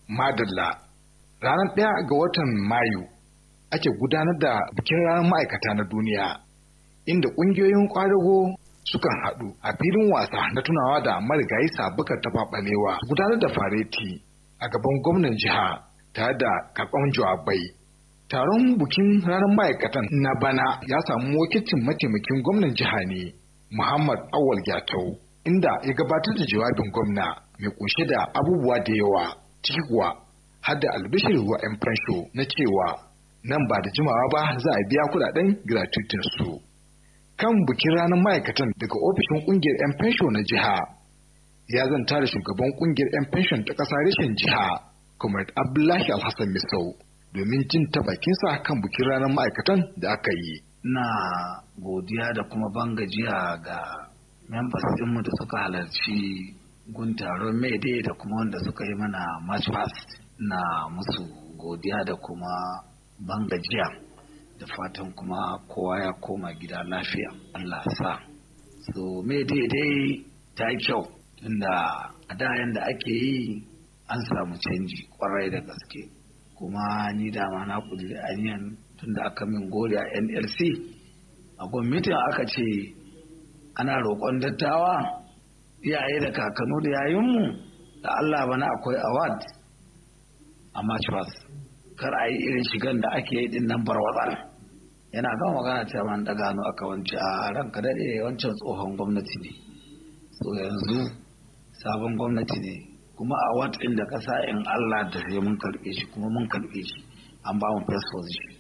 Madalla. Ranar ɗaya ga watan Mayu ake gudanar da bikin ranar ma'aikata na duniya, inda ƙungiyoyin ƙwadago sukan haɗu a filin wasa na tunawa da marigayi sabukar tafaɓalewa gudanar da fareti a gaban gwamnan jiha tare da karɓar jawabai. Taron bukin ranar ma'aikatan na bana ya samu wakilcin mataimakin gwamnan jiha ne, Muhammad Awal Gyatau, inda ya gabatar da jawabin gwamna mai kunshe da abubuwa da yawa, ciki kuwa har da albishir wa 'yan fansho na cewa nan ba da jimawa ba za a biya kudaden gratuitin su. Kan bikin ranar ma'aikatan daga ofishin kungiyar 'yan fansho na jiha ya zanta da shugaban kungiyar 'yan fanshon ta ƙasa reshen jiha, Comrade Abdullahi Alhassan Misau. domin jin ta bakinsa kan bikin ranar ma'aikatan da aka yi. Na godiya da kuma bangajiya ga members ɗinmu da suka halarci gun taron Mayday da kuma wanda suka yi mana March Past na musu godiya da kuma bangajiya da fatan kuma kowa ya koma gida lafiya Allah sa. So Mayday dai ta yi kyau tunda a da yanda ake yi an samu canji kwarai da gaske. kuma ni dama na kudiri aniyan tun da aka min gori a nlc a gwamnatin aka ce ana roƙon dattawa iyaye da kakanu da yayinmu da allah bana akwai award a march pass kar a yi irin shigan da ake yi din nan barwatsar yana kan magana ta man da gano aka wance a ranka daɗe wancan tsohon gwamnati ne so yanzu sabon gwamnati ne kuma a watsin da kasa in Allah da sai mun karbe shi kuma mun karbe shi an ba mu first position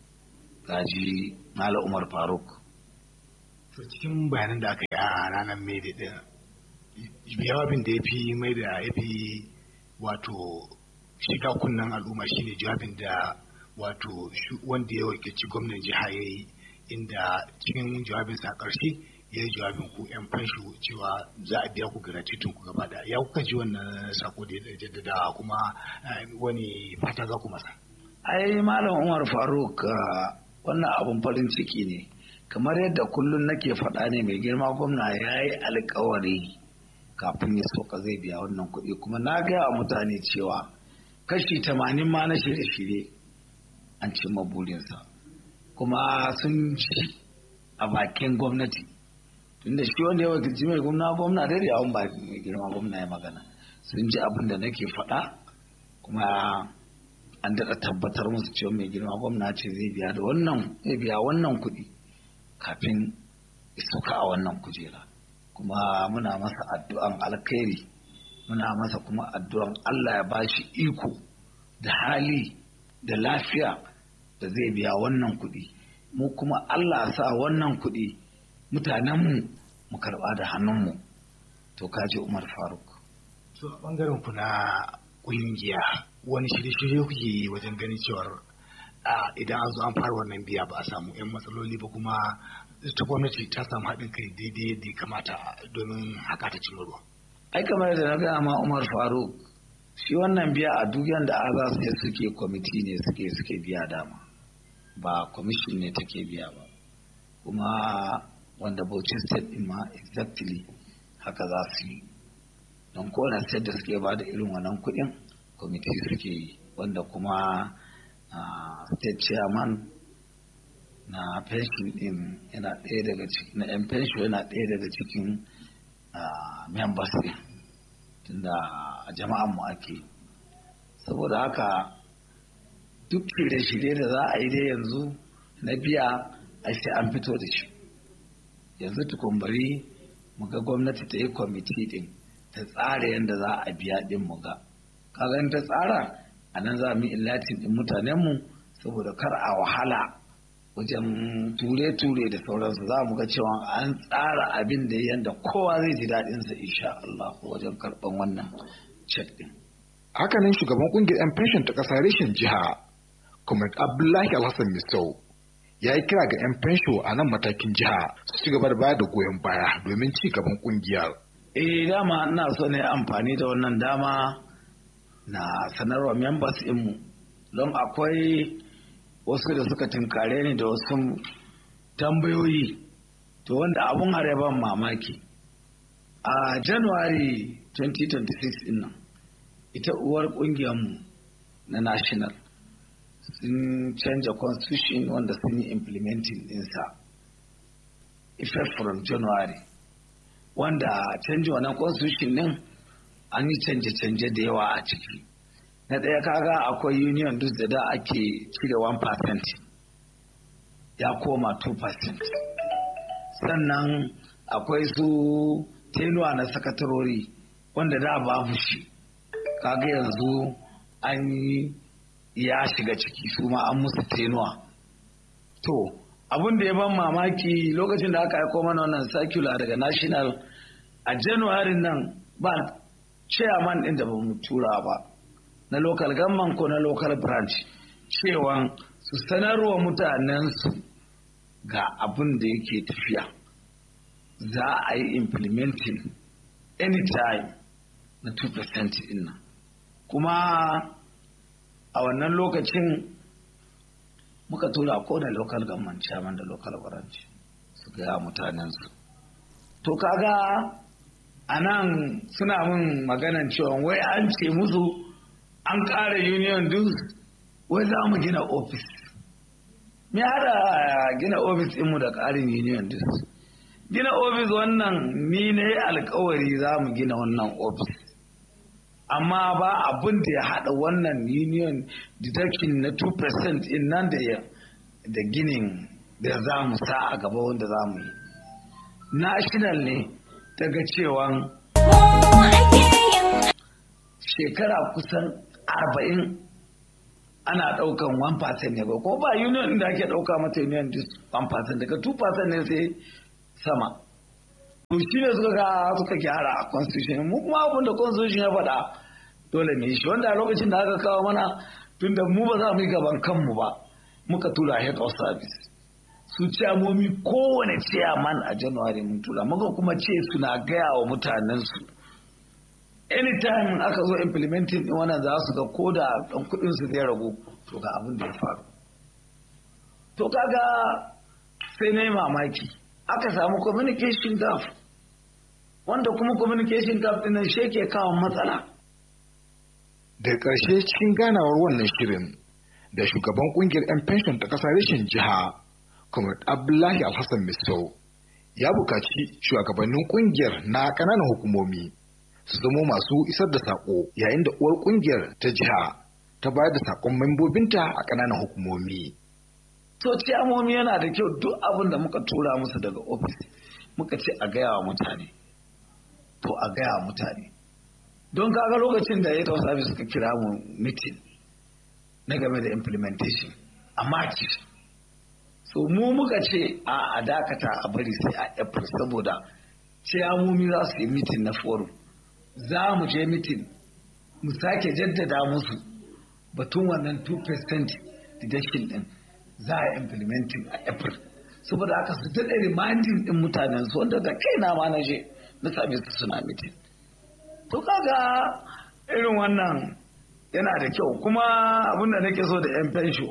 gaji Mala Umar Faruk to cikin bayanan da aka yi a ranar mai da jawabin da ya fi mai da ya fi wato shiga kunnen al'umma shine jawabin da wato wanda ya wakilci gwamnan jiha ya yi inda cikin jawabinsa a ƙarshe ya yi jawabin ku 'yan fansho cewa za a biya ku gratuitin ku gaba da ya kuka ji wannan sako da ya jaddada kuma wani fata za ku masa ai malam umar faruk wannan abun farin ciki ne kamar yadda kullum nake faɗa ne mai girma gwamna ya yi alkawari kafin ya soka zai biya wannan kuɗi kuma na gaya wa mutane cewa kashi tamanin ma na shirye-shirye an cimma burinsa kuma sun ci a bakin gwamnati tunda shi wanda ya wakilci mai gwamna gwamna dai da ba mai girma gwamna ya magana sun ji abin da nake faɗa kuma an daɗa tabbatar musu cewa mai girma gwamna ce zai biya da wannan zai biya wannan kuɗi kafin suka a wannan kujera kuma muna masa addu'an alkhairi muna masa kuma addu'an Allah ya bashi iko da hali da lafiya da zai biya wannan kuɗi mu kuma Allah sa wannan kuɗi mutanenmu mu karɓa da hannunmu to kaji Umar Faruk. To a ɓangaren ku na ƙungiya wani shirye-shirye kuke yi wajen ganin cewar idan an zo an fara wannan biya ba a samu 'yan matsaloli ba kuma ta gwamnati ta samu haɗin kai daidai yadda ya kamata domin haka ta cimma ruwa. Ai kamar yadda na gaya ma Umar Faruk shi wannan biya a duk yanda aza su suke kwamiti ne suke suke biya dama ba kwamishin ne take biya ba kuma wanda Bauchi state din ma exactly haka za su yi don kowane state da suke ba da irin wannan kuɗin kwamiti suke yi wanda kuma state chairman na pension din yana ɗaya daga cikin na yan pension yana ɗaya daga cikin members din tunda a jama'an mu ake saboda haka duk shirye-shirye da za a yi dai yanzu na biya ai sai an fito da shi yanzu tukumbari mu ga gwamnati ta yi kwamiti din ta tsara yadda za a biya din mu ga kaga ta tsara a nan za mu illatin din mutanenmu saboda kar a wahala wajen ture-ture da sauransu za mu ga cewa an tsara abin da yadda kowa zai ji daɗinsa insha Allah wajen karɓan wannan cek din. Hakanan shugaban kungiyar 'yan fenshin ta ƙasa reshen jiha, Comrade Abdullahi Alhassan Misau, ya yi kira ga 'yan fensho a nan matakin jiha su ci gaba da bayar da goyon baya domin ci gaban kungiyar. Eh dama ina so ne amfani da wannan dama na sanarwa members mu don akwai wasu da suka tunkare ni da wasu tambayoyi to wanda abun ban mamaki a january 2026 din nan ita uwar ƙungiyarmu na national sun canja constitution wanda sun yi implementing ɗinsa effect from january wanda canja wannan constitution ɗin an yi canje-canje da yawa a ciki na ɗaya kaga akwai union duk da da ake cire 1% ya koma 2% sannan akwai su tenuwa na sakatarori wanda da babu shi kaga yanzu an yi ya shiga ciki su ma an musu tenuwa to abin da ya ban mamaki lokacin da aka aiko mana wannan circular daga national a january nan ba chairman din da ba mu tura ba na local government ko na local branch cewa su sanarwa mutanensu ga abin da yake tafiya za a yi implementing anytime na 2% din nan kuma a wannan lokacin muka tura ko da local government chairman da local branch su gaya mutanensu to kaga a nan suna min maganan cewa wai an ce musu an ƙara union dues wai za mu gina ofis me hada gina ofis mu da ƙarin union dues gina ofis wannan ni ne alkawari za mu gina wannan ofis amma ba abin da ya haɗa wannan union deduction na 2% in nan da ginin da za mu sa a gaba wanda za mu yi national ne daga cewan shekara kusan arba'in ana ɗaukan 1% ne ba ko ba union da ake ɗauka mata union 1% daga 2% ne sai sama to shi ne suka ga suka gyara a constitution mu kuma abin da constitution ya faɗa dole ne shi wanda a lokacin da aka kawo mana tunda mu ba za mu yi gaban kanmu ba muka tura head of service su ciyamomi kowane ciyaman a january mun tura muka kuma ce suna gaya wa mutanensu anytime aka zo implementing din wannan za su ga ko da ɗan kuɗin su zai ragu to ga abin da ya faru to kaga sai na yi mamaki aka samu communication gap wanda kuma communication gap ɗin nan shi ke kawo matsala daga ƙarshe cikin ganawar wannan shirin da shugaban kungiyar 'yan pension ta ƙasa rashin jiha comrade abdullahi alhassan misau ya buƙaci shugabannin kungiyar na ƙananan hukumomi su zamo masu isar da saƙo yayin da uwar kungiyar ta jiha ta bayar da saƙon membobinta a ƙananan hukumomi to ciyamomi yana da kyau duk abin da muka tura musu daga ofis muka ce a gaya wa mutane to a gaya wa mutane don kaga lokacin da ya tausa suka kira mu meeting na game da implementation a march so mu muka ce a dakata a bari sai a april saboda ciyamomi za su yi meeting na forum za mu je meeting mu sake jaddada musu batun wannan 2% deduction din za a implementing a april saboda haka su daɗe reminding din mutanen su wanda da kaina ma na je na same su suna meeting to kaga irin wannan yana da kyau kuma abinda nake so da yan fensho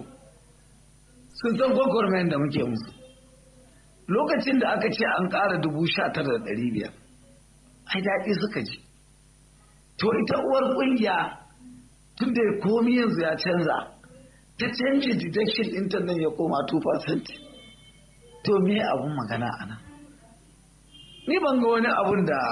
sun san gwagwarmayin da muke musu lokacin da aka ce an ƙara dubu sha tara da ɗari biyar ai daɗi suka ji to ita uwar ƙungiya tun da komi yanzu ya canza ta canji deduction ɗinta nan ya koma 2% to me abun magana a nan ni ban ga wani abun da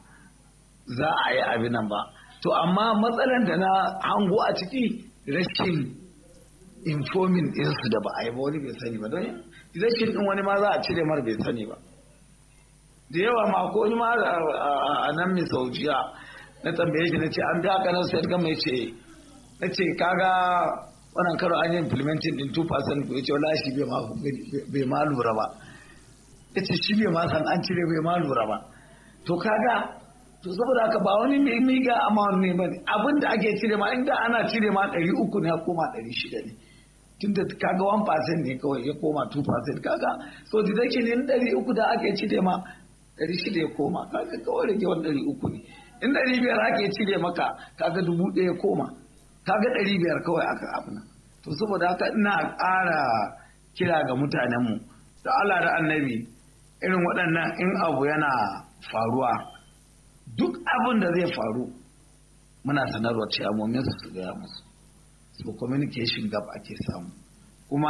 za a yi abin nan ba to amma matsalan da na hango a ciki rashin informing ɗinsu da ba a yi ba wani bai sani ba don rashin ɗin wani ma za a cire mar bai sani ba da yawa ma ko wani ma a nan mai saujiya na tambaye shi na ce an biya ka nan sai ga mai ce na ce kaga wannan karo an yi implementing din 2% ko ya ce wala shi bai ma lura ba ya ce shi bai ma san an cire bai ma lura ba to kaga to saboda haka ba wani mai miga amount ne bane abin da ake cire ma inda ana cire ma 300 ne ya koma 600 ne tunda kaga 1% ne kawai ya koma 2% kaga so deduction ne 300 da ake cire ma 600 ya koma kaga kawai rage wani 300 ne in 500 ake cire maka kaga 1000 ya koma kaga 500 kawai aka abuna to saboda haka ina ƙara kira ga mutanenmu da Allah da annabi irin waɗannan in abu yana faruwa duk abin da zai faru muna sanarwa ciyamomin su su gaya musu so communication gap ake samu kuma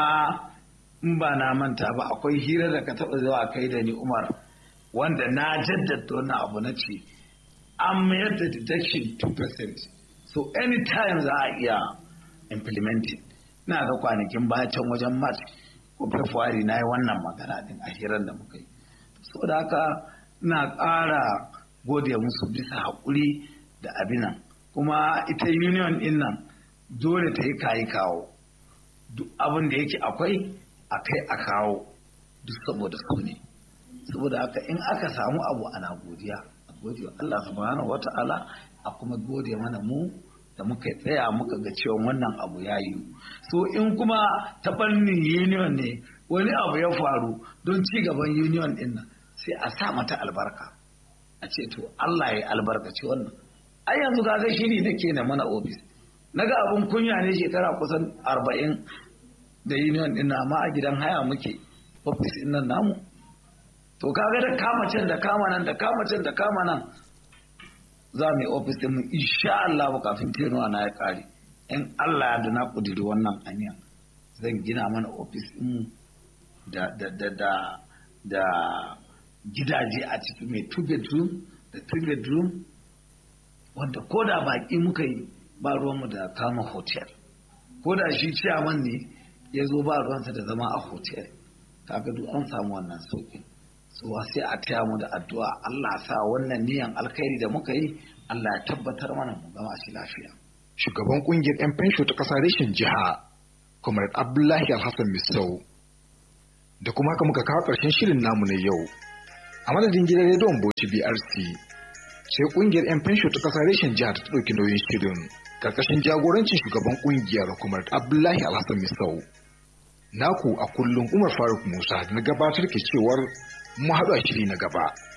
in ba na manta ba akwai hira da ka taɓa zuwa kai da ni umar wanda na jaddada wannan abu na ce an mayar da deduction 2% so anytime za a iya implementing na ga kwanakin bayan wajen march ko february na yi wannan magana din a hirar da muka yi so da haka na ƙara gode musu bisa haƙuri da abinan kuma ita union din nan dole ta yi kayi kawo duk abin da yake akwai a kai a kawo duk saboda su ne saboda haka in aka samu abu ana godiya a gode wa Allah subhanahu wata'ala a kuma gode mana mu da muka tsaya muka ga cewa wannan abu ya yi so in kuma ta fannin union ne wani abu ya faru don ci gaban union din nan sai a sa mata albarka a ce to Allah ya albarkaci wannan ai yanzu kaga shiri nake na mana office naga abun kunya ne shekara kusan arba'in da union din amma a gidan haya muke office din nan namu to kaga da kama can da kama nan da kama can da kama nan za mu yi office din mu insha Allah ba kafin tenuwa na ya kare in Allah ya na kudiri wannan anya zan gina mana office din mu da da da da da gidaje a ciki mai two bedroom da three bedroom wanda ko da baki muka yi ba ruwanmu da kama hotel ko da shi ciyaman ne ya zo ba ruwansa da zama a hotel kaga duk an samu wannan sauƙin tsuwa sai a taya mu da addu'a Allah sa wannan niyan alkhairi da muka yi Allah ya tabbatar mana mu gama shi lafiya shugaban kungiyar 'yan fensho ta ƙasa reshen jiha comrade abdullahi alhassan misau da kuma haka muka kawo ƙarshen shirin namu na yau a madadin gidan rediyon bauchi brc sai kungiyar 'yan fensho ta ƙasa reshen jiha ta ɗauki nauyin shirin karkashin jagorancin shugaban kungiyar comrade abdullahi alhassan misau naku a kullum umar faruk musa na gabatar ke cewar mu haɗu a shiri na gaba